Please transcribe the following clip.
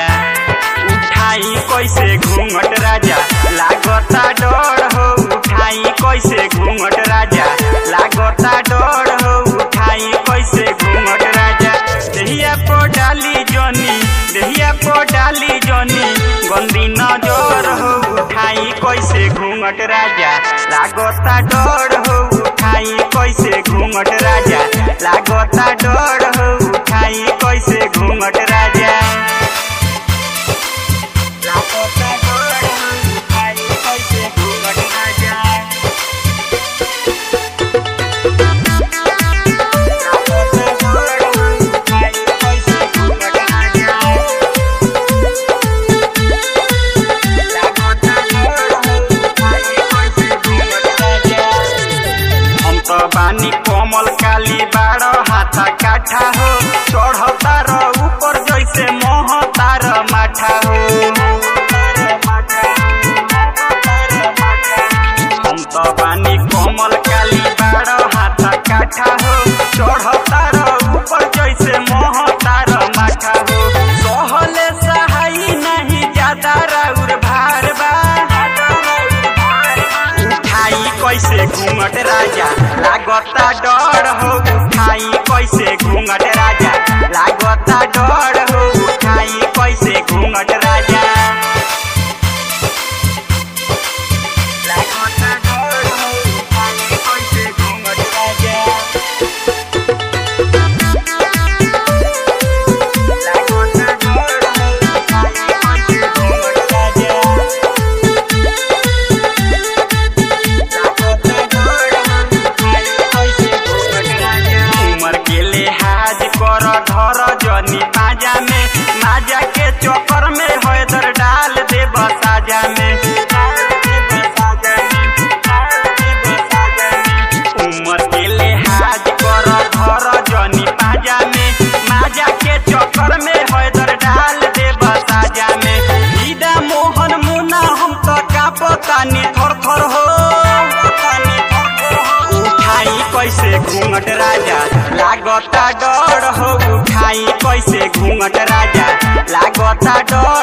उठाई कैसे घूंघट राजा लागता डर हो उठाई कैसे घूंघट राजा लागता डर हो उठाई कैसे घूंघट राजा देहिया पो डाली जनी देहिया पो डाली जनी गंदी नजर हो उठाई कैसे घूंघट राजा लागता डर हो उठाई कैसे घूंघट राजा लागता डर हो उठाई कैसे घूंघट राजा लागता डर हो उठाई कैसे घूंघट राजा हम तो बानी कोमल काली बाड़ हाथा काठा हो चढ़ता र ऊपर जैसे मोहता र माठा हो हम तो बानी कोमल काली बाड़ हाथा काठा हो चढ़ता र ऊपर जैसे मोहता र माठा हो सहले सहाई नहीं ज्यादा राउर भार बा उठाई कैसे घूंघट राजा लागता डर हो उठाई कैसे घूंघट राजा लागता डर हो उठाई कैसे घूंघट राजा लागता डर हो उठाई कैसे घूंघट राजा लागता डर हो उठाई कैसे घूंघट राजा उमर के लिहाज कर धर जनी पाजा में माजा के चक्कर में हैदर डाल दे बसाजा में उमर के लिहाज कर धर जनी पाजा में माजा के चक्कर में हैदर डाल दे बसाजा में ईदा मोहन मुना हम तो कापतानी थर थर हो उठाई कैसे घूंघट राजा लागता डर हो उठाई कैसे घूंघट राजा लागता डर